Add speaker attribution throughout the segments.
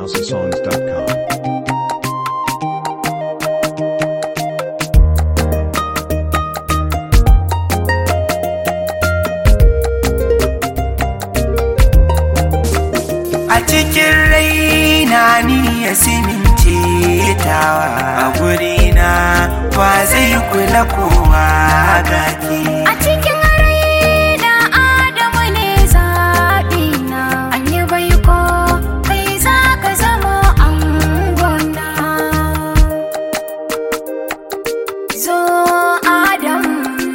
Speaker 1: housesongs.com.
Speaker 2: a cikin raina ni ya simince tawa a gurina ba zai kula kowa gaki
Speaker 3: A cikin raina Adamu ne zaɓina, an yi baiko kai za ka zama angona. Zo Adam.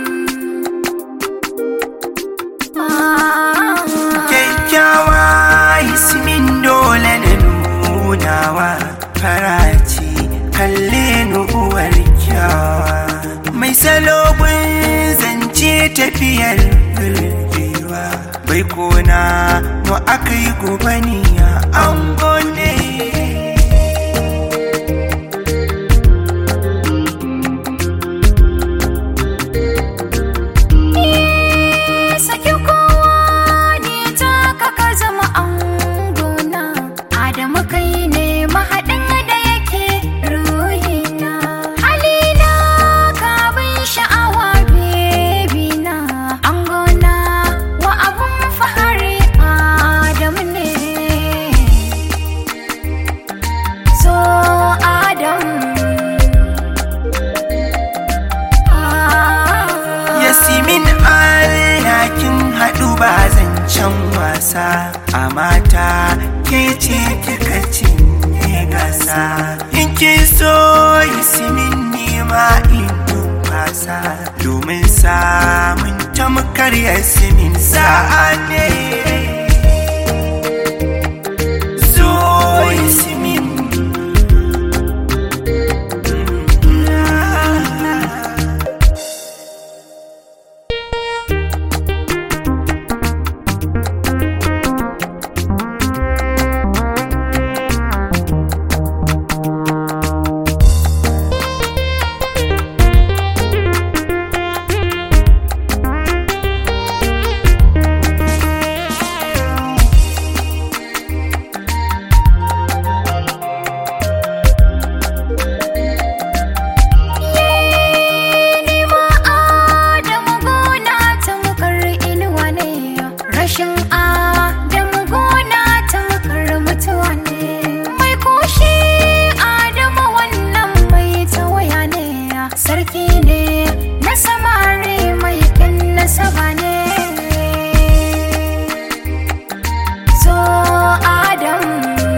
Speaker 3: Ah.
Speaker 2: kyakkyawa ismin dole na nunawa faraci kalle nuwar kyawa mai salobin zance tafiyar birgewa bai kona mu aka yi gubaniya an gone
Speaker 3: Saki kowa ne ta ka zama angona Adamu kai ne mahaɗin da yake ruhina Halina ka bin sha'awa bebina Angona wa abun fahari Adamu ne So Adamu
Speaker 2: Yasimin alhakin haɗu ba zancen wasa a mata ke ce kika cinye gasa in ki so Yasimin nima in numfasa domin samun tamkar Yasimin sa'a ne so Yasimin
Speaker 3: Ni ma Adamu gona tamkar inuwa ne, rashin Adamu gona tamkar mutuwa ne. Mai kushe Adamu wannan mai tawaya ne, sarki ne na samari mai ƙin nasaba ne. So Adamu.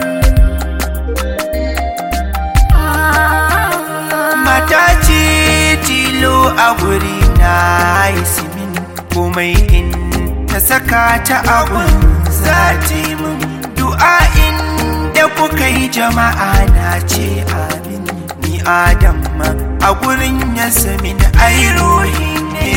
Speaker 3: Ah.
Speaker 2: mata ce tilo a guri na yasimin komai in ta saka ta abun zati mun du'a'in da kuka yi jama'a na ce amin ni adam a gurin yasamin ai ruhi ne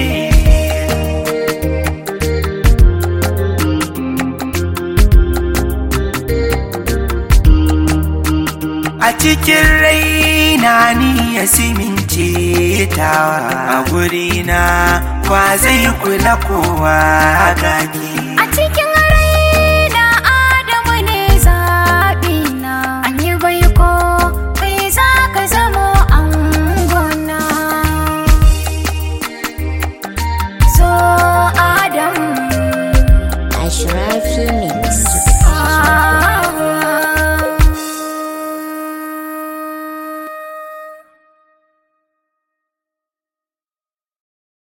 Speaker 2: a cikin raina ni ya simince tawa a gurina ba zai kula kowa gaki
Speaker 3: A cikin raina Adamu ne zaɓina, an yi baiko kai za ka zamo angona. So Adamu.
Speaker 4: Ashra